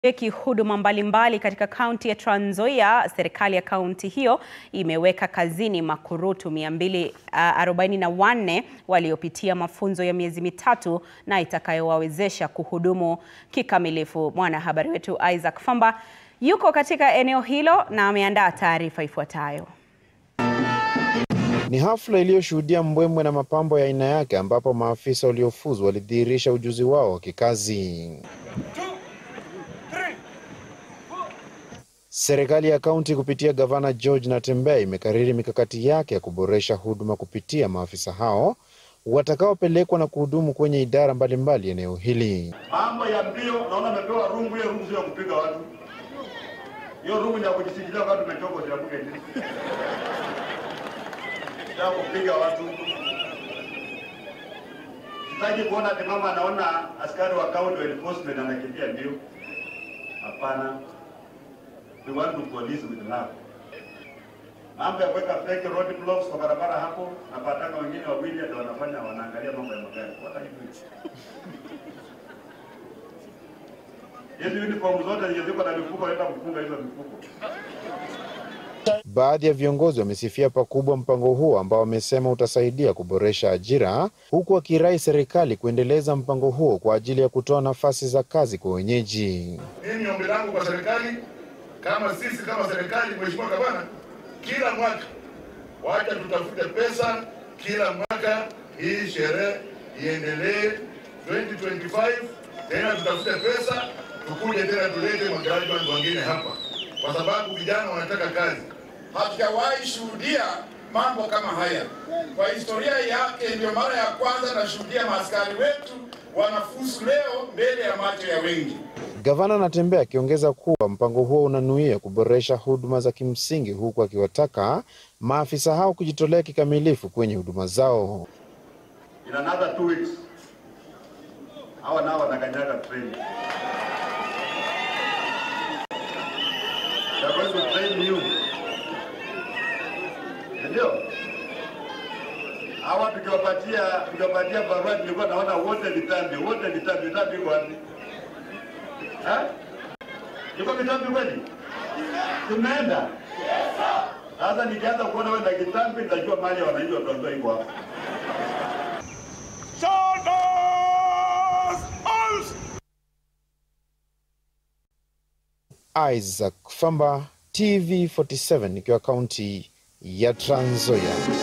eki huduma mbalimbali katika kaunti ya Trans Nzoia, serikali ya kaunti hiyo imeweka kazini makurutu 244 waliopitia mafunzo ya miezi mitatu na itakayowawezesha kuhudumu kikamilifu. Mwanahabari wetu Isaac Famba yuko katika eneo hilo na ameandaa taarifa ifuatayo. Ni hafla iliyoshuhudia mbwembwe na mapambo ya aina yake ambapo maafisa waliofuzu walidhihirisha ujuzi wao wa kikazi. Serikali ya kaunti kupitia gavana George Natembeya imekariri mikakati yake ya kuboresha huduma kupitia maafisa hao watakaopelekwa na kuhudumu kwenye idara mbalimbali eneo hili. Mambo ya mbio, naona amepewa rungu. Hiyo rungu sio ya kupiga watu, hiyo rungu ni ya kujisikilia watu mechoka ziabuke nini ya kupiga watu. Sitaki kuona ati mama anaona askari wa county enforcement anakimbia mbio. Hapana, we want to police with love. Mambo ya kuweka fake road blocks kwa barabara hapo, na patanga wengine wawili ndio wanafanya wanaangalia mambo ya magari. What are you doing? Hizi uniform zote zenye ziko na mifuko, naenda kufunga hizo mifuko. Baadhi ya viongozi wamesifia pakubwa mpango huo ambao wamesema utasaidia kuboresha ajira, huku wakirai serikali kuendeleza mpango huo kwa ajili ya kutoa nafasi za kazi kwa wenyeji. Mimi ombi langu kwa serikali, kama sisi kama serikali, mheshimiwa gavana, kila mwaka wacha tutafute pesa kila mwaka, hii sherehe iendelee 2025 tena tutafute pesa, tukuje tena tulete magraduate wengine hapa, kwa sababu vijana wanataka kazi. Hatujawahi shuhudia mambo kama haya kwa historia yake. Ndio mara ya kwanza nashuhudia maaskari wetu wanafuzu leo mbele ya macho ya wengi. Gavana Natembeya akiongeza kuwa mpango huo unanuia kuboresha huduma za kimsingi, huku akiwataka maafisa hao kujitolea kikamilifu kwenye huduma zao. In another two weeks hawa nao wanakanyaga train. They are going to train you. Ndio hawa tukiwapatia tukiwapatia barua, tulikuwa naona wote vitambi, wote vitambi. Vitambi iko wapi? Eh? Iko vitambi kweli? Tumeenda sasa. Nikianza kuona wewe na kitambi, nitajua mali ya wananchi wataondoa iko hapa. Isaac Famba, TV47 ikiwa kaunti ya Trans Nzoia.